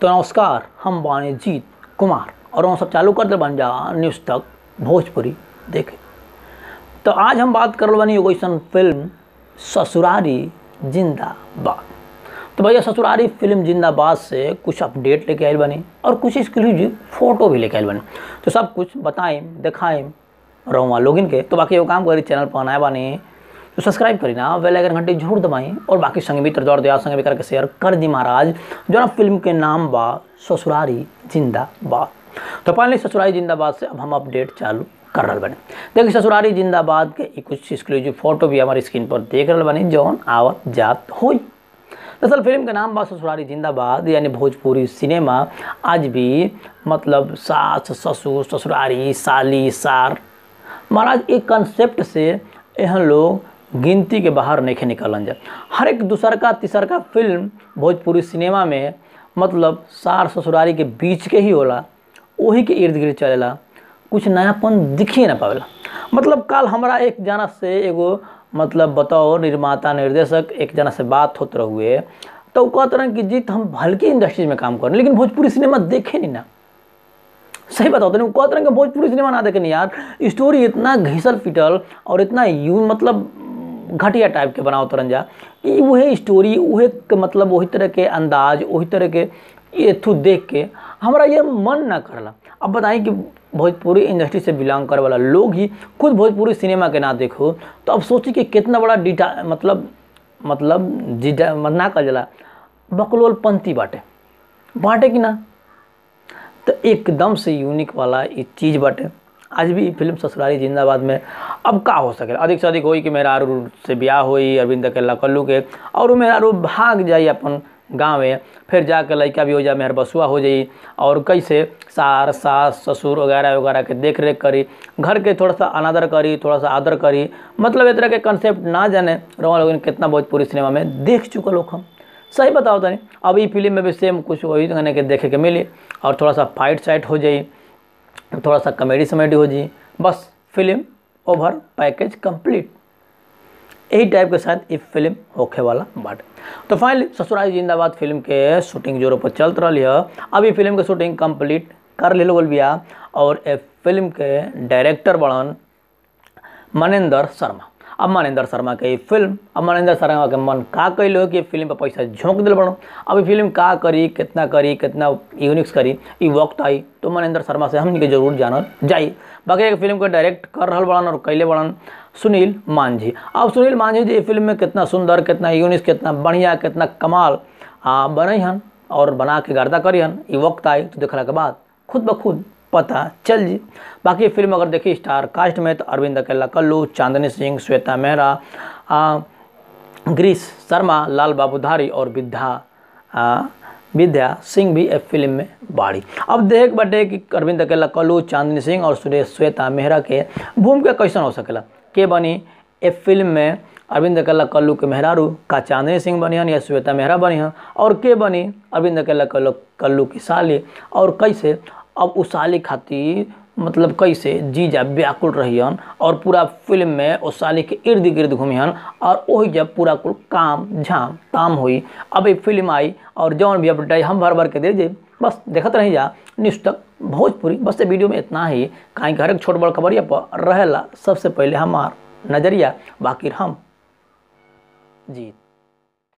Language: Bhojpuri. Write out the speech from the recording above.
तो नमस्कार हम बानी जीत कुमार और हम सब चालू कर दे बन जा न्यूज़ तक भोजपुरी देखे तो आज हम बात कर बनी एगो ऐसन फिल्म ससुरारी जिंदाबाद तो भैया ससुरारी फिल्म जिंदाबाद से कुछ अपडेट लेके आयल बनी और कुछ एक्सक्लूसिव फोटो भी लेके आयल बनी तो सब कुछ बताएं दिखाएं रहुआ लोगिन के तो बाकी एगो काम करी चैनल पर आए बानी तो सब्सक्राइब करी ना बेल आइकन घंटी जरूर दबाई और बाकी संग मित्र दौड़ दिया संग भी करके शेयर कर दी महाराज जो ना फिल्म के नाम बा ससुरारी जिंदाबाद तो पहले ससुरारी जिंदाबाद से अब हम अपडेट चालू कर रहा बने देखिए ससुरारी जिंदाबाद के ई कुछ एक्सक्लूसिव फोटो भी हमारी स्क्रीन पर देख रहे बनी जौन आवत जात होई दरअसल फिल्म का नाम बा ससुरारी जिंदाबाद यानी भोजपुरी सिनेमा आज भी मतलब सास ससुर ससुरारी साली सार महाराज एक कंसेप्ट से यहाँ लोग गिनती के बाहर नहीं निकलन जा हर एक दूसर का तीसर का फिल्म भोजपुरी सिनेमा में मतलब सार ससुरारी के बीच के ही होला वही के इर्द गिर्द चलेला कुछ नयापन दिख ही ना पावेला मतलब कल हमरा एक जना से एगो मतलब बताओ निर्माता निर्देशक एक जना से बात होते रहुए तो कहते रहे कि जीत हम हल्की इंडस्ट्रीज में काम करें लेकिन भोजपुरी सिनेमा देखे नहीं ना सही बताओ तो कहते रहे कि भोजपुरी सिनेमा ना देखे नहीं यार स्टोरी इतना घिसल पिटल और इतना यू मतलब घटिया टाइप के बनाओ तरन जा कि वही स्टोरी वही के मतलब वही तरह के अंदाज वही तरह के ये थू देख के हमारा ये मन ना करला अब बताएं कि भोजपुरी इंडस्ट्री से बिलोंग करे वाला लोग ही खुद भोजपुरी सिनेमा के ना देखो तो अब सोची कि कितना बड़ा डिटा मतलब मतलब जिटा ना कल जला बकलोल पंथी बाटे बाटे कि ना तो एकदम से यूनिक वाला ये चीज़ बाटे आज भी फिल्म ससुरारी जिंदाबाद में अब का हो सके अधिक से अधिक होई कि मेरा आरू से ब्याह होई अरविंद के कल्लू के और मेरा आरू भाग जाई अपन गाँव में फिर जाकर लड़का भी हो जाए मेहर बसुआ हो जाई और कैसे सार सास ससुर वगैरह वगैरह के देख रेख करी घर के थोड़ा सा अनादर करी थोड़ा सा आदर करी मतलब इस तरह के कंसेप्ट ना जाने रोमा लोग कितना भोजपुरी सिनेमा में देख चुका लोग हम सही बताओ तनी अब ये फिल्म में भी सेम कुछ वही कहने के देखे के मिली और थोड़ा सा फाइट साइट हो जाई थोड़ा सा कॉमेडी समेडी हो जाई बस फिल्म ओवर पैकेज कंप्लीट यही टाइप के साथ ये फिल्म होखे वाला बाटे तो फाइनली ससुराल जिंदाबाद फिल्म के शूटिंग जोरों पर चलत रही है अभी फिल्म के शूटिंग कंप्लीट कर ले लोगल बिया और ए फिल्म के डायरेक्टर बड़न मनेंद्र शर्मा अब मनेंद्र शर्मा के फिल्म अब मनेंद्र शर्मा के मन का कैलो कि फिल्म पर पैसा झोंक दिल बड़ो अब फिल्म का करी कितना करी कितना यूनिक्स करी ये वक्त आई तो मनेंद्र शर्मा से हमने के जरूर जानल जाई बाकी एक फिल्म को डायरेक्ट कर रहा बड़न और कैले बड़न सुनील मांझी अब सुनील मांझी जी फिल्म में कितना सुंदर कितना यूनिक्स कितना बढ़िया कितना कमाल आ बने हन और बना के गर्दा करी हन ये वक्त आई तो देखला के बाद खुद ब खुद पता चल जी बाकी फिल्म अगर देखी स्टार कास्ट में तो अरविंद अकेला कल्लू चांदनी सिंह श्वेता मेहरा ग्रीस शर्मा लाल बाबूधारी और विद्या विद्या सिंह भी एक फिल्म में बाड़ी अब देख बटे कि अरविंद अकेला कल्लू चांदनी सिंह और सुरेश श्वेता मेहरा के भूमिका कैसन हो सकेला के बनी ए फिल्म में अरविंद अकेला कल्लू के मेहरारू का चांदनी सिंह बनी हन या श्वेता मेहरा बनी हन और के बनी अरविंद अकेला कल्लू कल्लू की साली और कैसे अब उस साली खातिर मतलब कैसे जीजा व्याकुल रहियन और पूरा फिल्म में उस साली के इर्द गिर्द घूमियन और वही जब पूरा कुल काम झाम ताम हुई अब एक फिल्म आई और जौन भी अपडेट हम भर भर के दे दे बस देखते रही जा न्यूज़ तक भोजपुरी बस वीडियो में इतना ही कहीं हर एक छोट बड़ खबरिया पर रहेला सबसे पहले हमार नज़रिया बाकी हम जीत